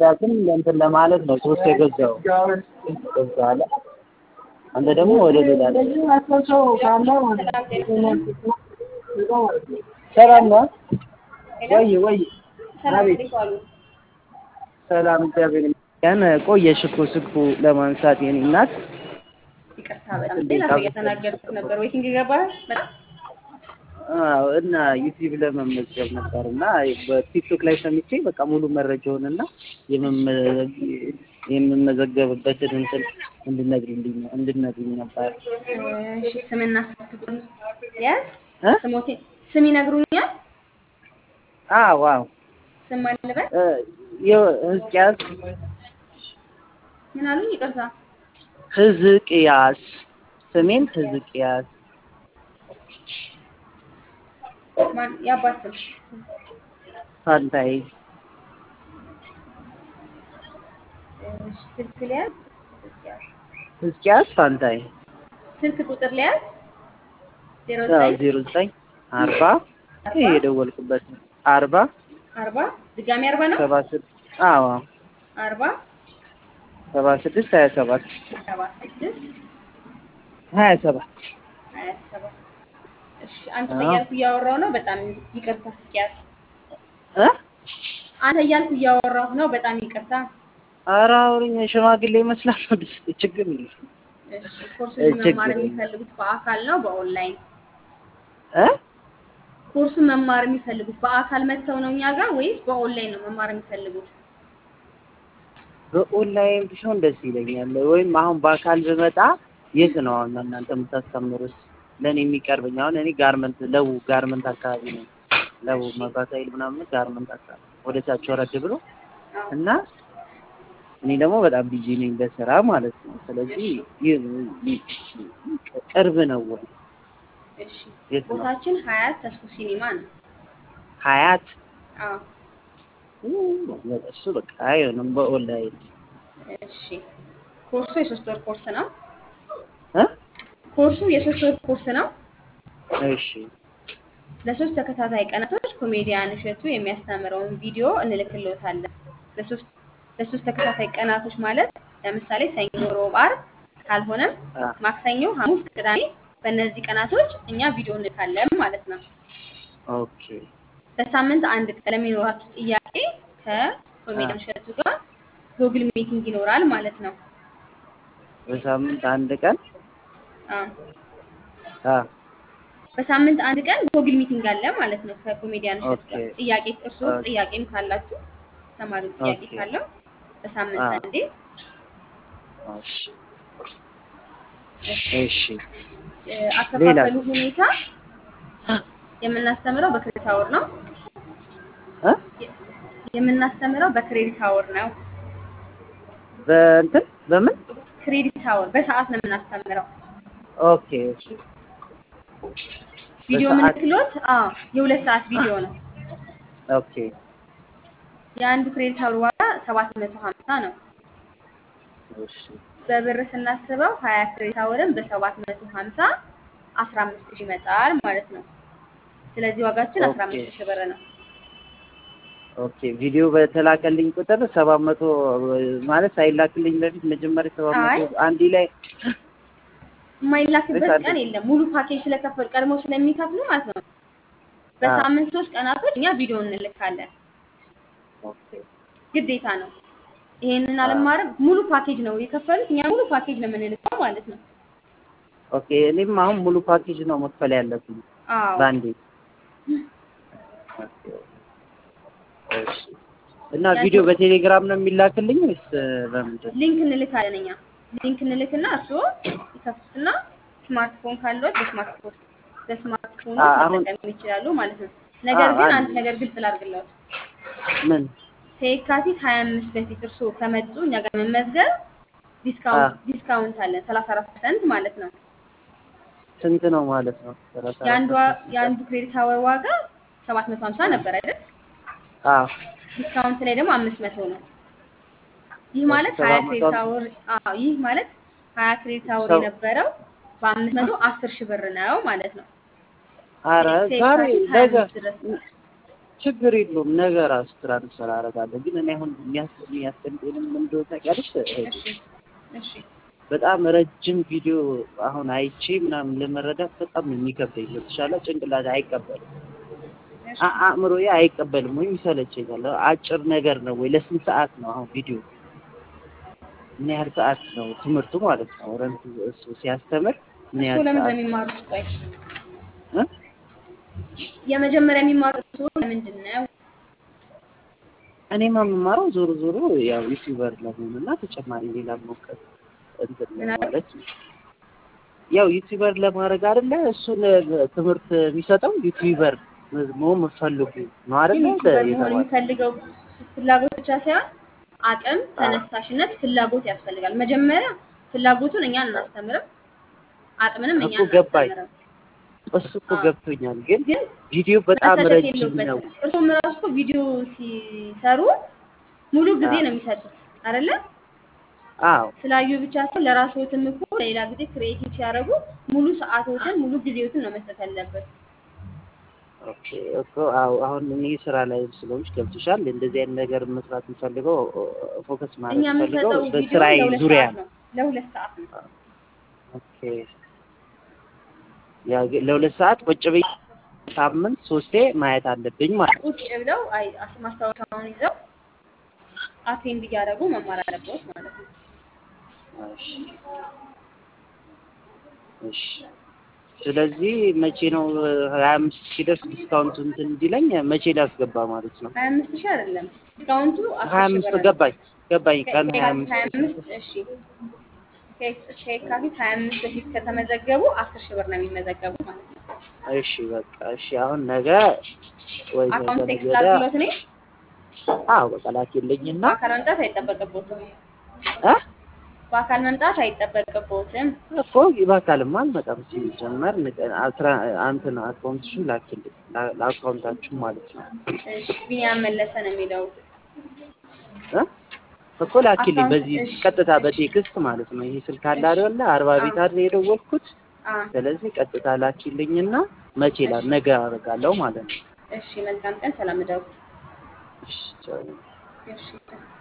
ለመረዳትም እንትን ለማለት ነው ሶስት የገዛው ገብቶሃል። አንተ ደግሞ ወደ ሌላ ሰላም ነው ወይ ወይ ሰላም እንዴት ዋሉ? ሰላም እግዚአብሔር ይመስገን። ቆየሽ እኮ ስልኩ ለማንሳት የኔ እናት። ይቅርታ በጣም ሌላ ሰው እያስተናገድኩ ነበር። ዌቲንግ ገባህ? በጣም አዎ እና ዩቲዩብ ለመመዝገብ ነበር እና በቲክቶክ ላይ ሰምቼ በቃ ሙሉ መረጃውን እና የምመዘገብበትን እንትን እንድነግሪልኝ እንድነግሪኝ ነበር። እሺ ስምና ስልክ ያዝ። እ? ስሞቴ ስም ይነግሩኛል። አዎ አዎ ስም ማን ልበል? እ፣ የ- ህዝቅያስ ምን አሉኝ? ይቅርታ ህዝቅያስ ስሜን ህዝቅያስ ማን የአባት ስም? ፋንታይ እሺ ስልክ ሊያዝ። ህዝቅያስ ፋንታይ ስልክ ቁጥር ሊያዝ። ዜሮ ዘጠኝ ዜሮ ዘጠኝ አርባ ይሄ የደወልኩበት ነው። አርባ አርባ ድጋሚ አርባ ነው። ሰባ ስድስት አዎ አርባ ሰባ ስድስት ሀያ ሰባት ሰባ ስድስት ሀያ ሰባት ሀያ ሰባት እሺ አንተ አዎ። እያልኩ እያወራሁ ነው። በጣም ይቅርታ ህዝቅያስ። እ አንተ እያልኩ እያወራሁ ነው። በጣም ይቅርታ። ኧረ አውሪኝ ሽማግሌ ይመስላል ችግር የለም እሺ ኮርሱን ችግር መማር የለም። የሚፈልጉት በአካል ነው በኦንላይን? እ ኮርሱን መማር የሚፈልጉት በአካል መጥተው ነው እኛ ጋር ወይስ በኦንላይን ነው መማር የሚፈልጉት? በኦንላይን ቢሆን ደስ ይለኛል። ወይም አሁን በአካል ብመጣ የት ነው አሁን እናንተ የምታስተምሩት? ለእኔ የሚቀርበኝ አሁን እኔ ጋርመንት ለው ጋርመንት አካባቢ ነው ለው መብራት ኃይል ምናምን ጋርመንት አካባቢ ወደ ታች ወረድ ብሎ እና እኔ ደግሞ በጣም ቢዚ ነኝ በስራ ማለት ነው። ስለዚህ ይህ ቅርብ ነው ወይ እሺ የት ነው? ቦታችን ሀያት ተስፎ ሲኒማ ነው። ሀያት አዎ እሱ በቃ አይሆንም በኦንላይን እሺ ኮርሱ የሶስት ወር ኮርስ ነው። እ ኮርሱ የሶስት ወር ኮርስ ነው። እሺ ለሶስት ተከታታይ ቀናቶች ኮሜዲያን እሸቱ የሚያስተምረውን ቪዲዮ እንልክልዎታለን። ለሶስት ለሶስት ተከታታይ ቀናቶች ማለት ለምሳሌ ሰኞ፣ ሮብ፣ ዓርብ ካልሆነም አ ማክሰኞ፣ ሐሙስ፣ ቅዳሜ በእነዚህ ቀናቶች እኛ ቪዲዮ እንልካለን ማለት ነው። ኦኬ በሳምንት አንድ ቀን ለሚኖራችሁ ጥያቄ ከኮሜዲያን እሸቱ ጋር ጉግል ሚቲንግ ይኖራል ማለት ነው። በሳምንት አንድ ቀን አዎ አ በሳምንት አንድ ቀን ጉግል ሚቲንግ አለ ማለት ነው ከኮሜዲያን እሸቱ ጋር። ኦኬ። ጥያቄ እርስዎ ኦኬ። ጥያቄም ካላችሁ ተማሪው ጥያቄ ኦኬ። ካለው በሳምንት አዎ። አንዴ እሺ እሺ። እሺ እ፣ አከፋፈሉ ሁኔታ የምናስተምረው በክሬዲት አወር ነው። እ የምናስተምረው በክሬዲት አወር ነው። በእንትን በምን ክሬዲት አወር በሰዓት ነው የምናስተምረው። ኦኬ እሺ ቪዲዮ በሰዓት? የምንክሎት አዎ የሁለት ሰዓት ቪዲዮ ነው። ኦኬ የአንዱ ክሬዲት አወር ዋጋ ሰባት መቶ ሀምሳ ነው። እሺ በብር ስናስበው ሀያ ክሬዲት አወርን በሰባት መቶ ሀምሳ አስራ አምስት ሺህ ይመጣል ማለት ነው። ስለዚህ ዋጋችን አስራ ኦኬ። አምስት ሺህ ብር ነው። ኦኬ ቪዲዮ በተላከልኝ ቁጥር ሰባት መቶ ማለት ሳይላክልኝ በፊት መጀመሪያ ሰባት አይ። መቶ አንዴ ላይ የማይላክበት በሳንቲም። ቀን የለም። ሙሉ ፓኬጅ ስለከፈሉ ቀድሞ ስለሚከፍሉ ማለት ነው። በሳምንት ሶስት ቀናቶች እኛ ቪዲዮ እንልካለን። ኦኬ ግዴታ ነው። ይሄንን አለማድረግ ሙሉ ፓኬጅ ነው የከፈሉት። እኛ ሙሉ ፓኬጅ ነው የምንልከው ማለት ነው። ኦኬ እኔም አሁን ሙሉ ፓኬጅ ነው መክፈል ያለብኝ አዎ በአንዴ ኦኬ። እሺ እና ቪዲዮ በቴሌግራም ነው የሚላክልኝ ወይስ በምንድን ሊንክ እንልካለን እኛ ሊንክ እንልክና እርስዎ ይከፍቱትና ስማርትፎን ካለዎት በስማርትፎን በስማርትፎኑ አ- አሁን- መጠቀም ይችላሉ ማለት ነው። ነገር አ- ግን አንድ- አንድ ነገር ግልጽ ላድርግልዎት። ምን ከየካቲት 25 በፊት እርስዎ ከመጡ እኛ ጋር መመዝገብ ዲስካውንት ዲስካውንት አለን 34% ማለት ነው። ስንት ነው ማለት ነው? ሰላሳ አራት የአንዱ ፐርሰንት የአንዱ ክሬዲት አወር ዋጋ 750 ነበር አይደል? አዎ ዲስካውንት ላይ ደግሞ 500 ነው። ይህ ማለት ሰባት 20 መቶ ክሬዲት አወር አዎ ይህ ማለት 20 ክሬዲት አወር ሰው- የነበረው በ500 10 ሺህ ብር ነው ማለት ነው። አረ እስከ ዛሬ የካቲት ነገ 25 ድረስ ችግር የለውም ነገ ራሱ ትራንስፈር አደርጋለሁ። ግን እኔ አሁን የሚያስ- የሚያስጨንቀኝም ምን እንደሆነ ታውቂያለሽ? እሺ እሺ በጣም ረጅም ቪዲዮ አሁን አይቼ ምናምን ለመረዳት በጣም ነው የሚከብደኝ። ገብቶሻል? ጭንቅላት አይቀበልም፣ እሺ አ- አእምሮዬ አይቀበልም ወይም ይሰለቸኛል። አጭር ነገር ነው ወይ ለስንት ሰዓት ነው አሁን ቪዲዮ ምን ያህል ሰዓት ነው ትምህርቱ ማለት ነው? ረንቱ እሱ ሲያስተምር ምን እሱ ያህል ለምን ሰዓት እንደሚማሩት ቆይ እ? የመጀመሪያ የሚማሩት እሱ ለምንድን ነው? እኔማ የምማረው ዞሮ ዞሮ ያው ዩቲዩበር ለመሆን እና ተጨማሪ ሌላ ሞከር እንትን ምን አለ? ማለት ነው። ያው ዩቲዩበር ለማድረግ አይደለ እሱን ትምህርት የሚሰጠው ዩቲዩበር መሆን የምትፈልጉ ነው አይደለ ግን ዩቲዩበር መሆን የተባለው? የሚፈልገው ፍላጎት ብቻ ሳይሆን አቅም፣ ተነሳሽነት፣ ፍላጎት ያስፈልጋል። መጀመሪያ ፍላጎቱን እኛን እናስተምርም፣ አቅምንም እኛ እኮ ገባኝ። እናስተምርም። እሱ እኮ አዎ። ገብቶኛል፣ ግን ግን ቪዲዮ በጣም መሰለች ረጅም ነው። የለበትም። እርሱም ራሱ እኮ ቪዲዮ ሲሰሩ ሙሉ ጊዜ አዎ። ነው የሚሰጡት አይደለ? አዎ ስላዩ ብቻ ሳይሆን ለራስዎትም እኮ ሌላ ጊዜ ክሬቲቭ ሲያደርጉ ሙሉ ሰዓቶትን ሙሉ ጊዜዎትን ነው መስጠት ያለበት። ኦኬ እኮ አዎ አሁን እኔ ስራ ላይ ስለሆንሽ ገብቶሻል። እንደዚህ አይነት ነገር መስራት የምፈልገው ፎከስ እኛ ማድረግ የምፈልገው የምንሰጠው ቪዲዮ በስራዬ ለሁለት ዙሪያ ሰዓት ነው። ለሁለት ሰዓት ነው። ኦኬ ያ ግን ለሁለት ሰዓት ቁጭ ብዬ ሳምንት ሶስቴ ማየት አለብኝ ማለት ነው። ቁጭ ብለው አይ አስ- ማስታወሻውን ይዘው አቴንድ እያደረጉ መማር አለበት ማለት ነው። እሺ እሺ። ስለዚህ መቼ ነው ሀያ አምስት ሲደርስ ዲስካውንቱ እንትን እንዲለኝ መቼ ላስገባ ማለት ነው? ሀያ አምስት ሺህ አይደለም ዲስካውንቱ አስር ሀያ ሺህ አምስት ብር ነው። ገባኝ ገባኝ ቀን ሀያ ከየካቲት አምስት ሀያ አምስት እሺ ከ- ከየካቲት ሀያ አምስት በፊት ከተመዘገቡ አስር ሺህ ብር ነው የሚመዘገቡ ማለት ነው። እሺ በቃ እሺ። አሁን ነገ ወይ ነገ አካውንት ነገ ቴክስት ወዲያ ላድርግሎት እኔ አዎ በቃ ላኪልኝና በአካል መምጣት አይጠበቅቦትም። እ በአካል መምጣት አይጠበቅቦትም። እኮ በአካልማ አልመጣም። ሲጀመር ንገ- አስራ እንትን አካውንትሽን ላኪልኝ ላ- ለአካውንታችሁ ማለት ነው እሺ ቢኒያም መለሰ ነው የሚለው እ እኮ ላኪልኝ አካውንት በዚህ እሺ፣ ቀጥታ እሺ። በቴክስት ማለት ነው። ይሄ ስልክ አለ እሺ። አይደለ? አርባ ቤት አዎ። አይደል የደወልኩት። አ ስለዚህ ቀጥታ ላኪልኝና መቼ ላ እሺ። ነገ አደርጋለሁ ማለት ነው። እሺ መልካም ቀን፣ ሰላም እደሩ። እሺ ቻው። እሺ